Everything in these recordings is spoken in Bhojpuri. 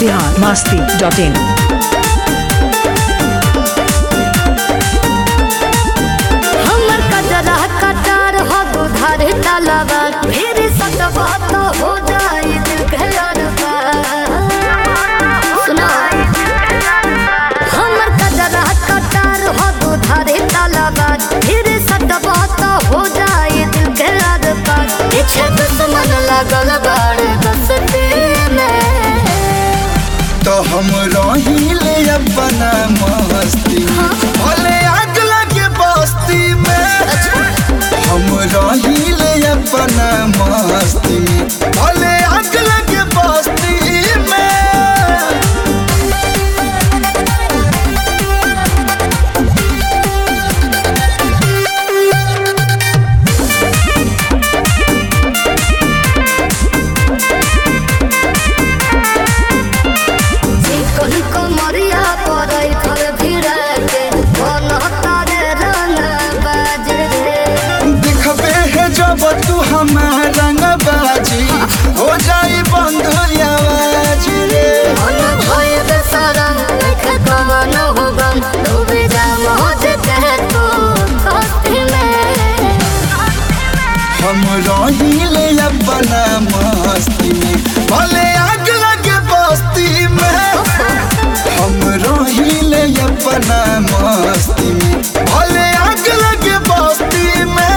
बिहार मास्ती डॉट इन हमर कजरा कटार हो दुधार तलवा फिर सतवा तो हो जाई दिल के अरबा सुना हमर कजरा कटार हो दुधार तलवा फिर सतवा तो हो जाई दिल के अरबा पीछे दुश्मन लगल बाड़ बसती में तो हम रहिले अपना मस्ती भले आग लगे बस्ती में हम रहिले अपना मस्ती में भले आग लगे बस्ती में चिकन कमरिया पड़ै फल भिड़ा के मन तारे रंग बाजे रे दिखबे है जब तू हमारा रंग बाजी हो जाई बंद आवाज रे मन भय बेसरम देख कवन हो गम डूबे जा मौज के तू कस्ती में हम रहिले अपना मस्ती में भले आग लगे बस्ती में हम रहिले अपना मस्ती में भले आग लगे बस्ती में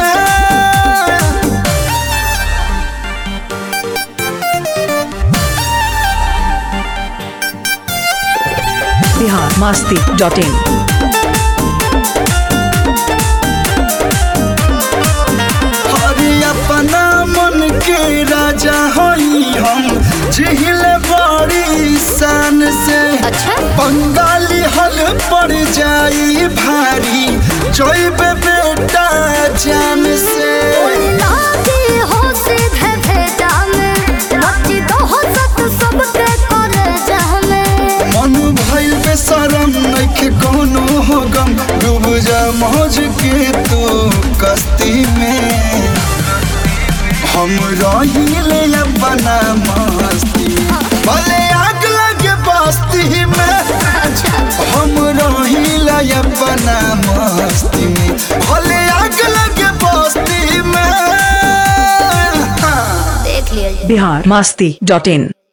बिहार मास्ती डॉट इन हरि अपना मन के राजा हई हम जिहिल बड़ी शान से अच्छा बंगाली हल पड़ जाई भारी जोइब बेटा जान से लागी हो सीधे भेजा में मची दो हो सत सबके करे जहमे मन भइल बेशरम नइखे कोनो हो गम डूब जा मौज के तू कस्ती में हम रहिले अपना मस्ती भले आग लगे बस्ती में हम रहिले अपना मस्ती में भले आग लगे बस्ती में देख लिया बिहार मास्ती डॉट इन